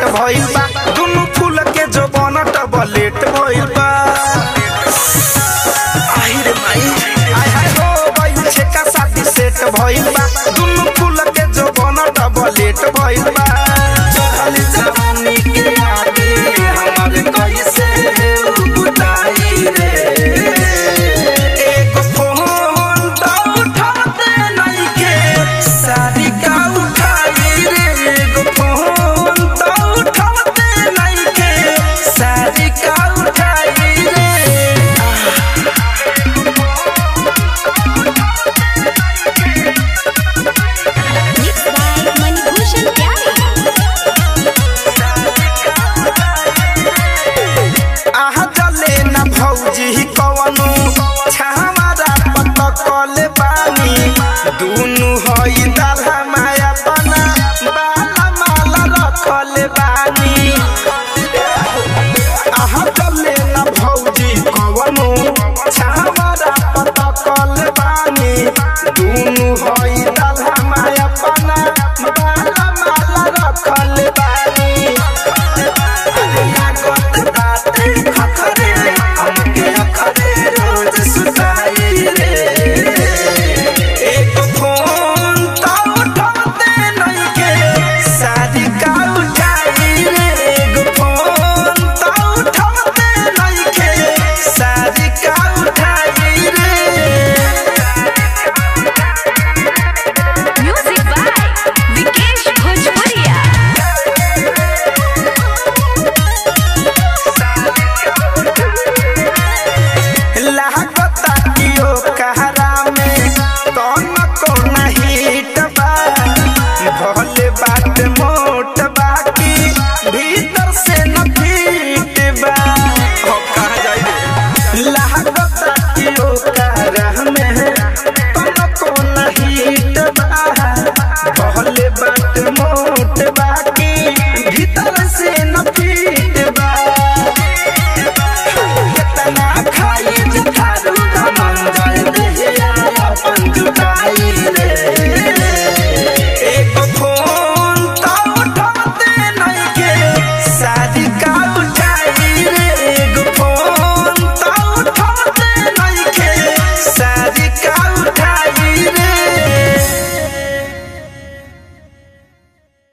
भइल बा दुनु फूल के जो बनट बलेट भइल बा आई रे माई आय हाय हो गइल छेका शादी सेट भइल बा दुनु फूल के जो बनट बलेट भइल बा चढ़ल जवानी के आगे हमर कैसे बुताई रे एगो फोन त उठाते नइखे सारी का उठाई रे एगो फोन त उठाते नइखे सारी का उठाई रे Mixed by Manibhushan Pyare. आहा जले न भौजी कवनु छामारा पटकल बानी दुनु हई दाला माया बना बाला माला रखल बानी आहा जले न भौजी कवनु छामारा पटकल बानी दुनु हई दाला माया बना बाला माला रखल बानी लागत बाटे खखरे हमके अखरे रोज सुताई रे एक फोन त उठाते नइखे शादी का उठाई रे एक फोन त उठाते नइखे शादी का उठाई रे Music by Vikesh Bhojpuria. लागता कियो कहरा में कौन कौन हिट बा भले बात मोट बाकी भीतर से न फिट बा हो कहा जाई रे लागता कियो कहरा में कौन कौन हिट बा भले बात मोट बाकी भीतर से न फिट बा कितना खाई जठारू धनंजय देहिया अपन जुटाई रे एक फोन त उठाते नइखे शादी का उठाई रे एक फोन त उठाते नइखे शादी का उठाई